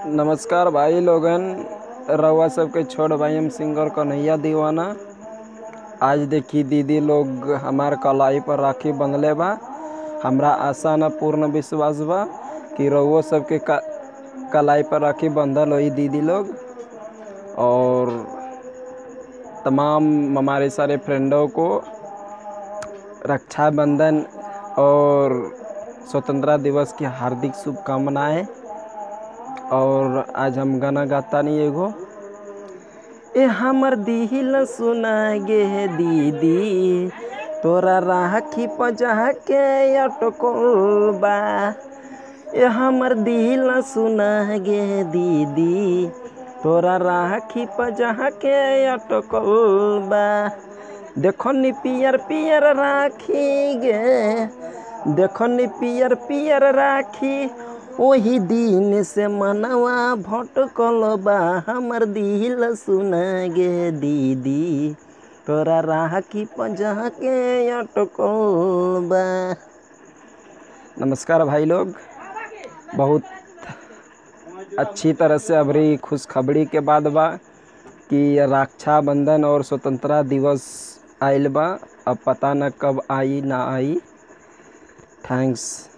नमस्कार भाई लोगन रउआ सबके छोट भाई हम सिंगर कन्हैया दीवाना आज देखी दीदी लोग हमार कलाई पर राखी बंधले बा हमरा आशा न पूर्ण विश्वास बा कि रउआ सबके क- कलाई पर राखी बंधल होई दीदी लोग और तमाम हमारे सारे फ्रेंडों को रक्षाबंधन और स्वतंत्रता दिवस की हार्दिक शुभकामनाएं और आज हम गाना गाता नहीं एगो ए हमर दिल सुना गे दीदी तोरा राखी पजा के अटकल बा ए हमर दिल सुना गे दीदी तोरा राखी पजा के अटकल बा देखो नी पियर पियर राखी गे देखो नी पियर पियर राखी ओही दिन से मनवा भटकल बा हमर दिल सुना गे दीदी तोरा राखी पजा के अटकल बा नमस्कार भाई लोग बहुत अच्छी तरह से अबरी खुशखबरी के बाद बा कि रक्षाबंधन और स्वतंत्रता दिवस आइल बा अब पता न कब आई ना आई थैंक्स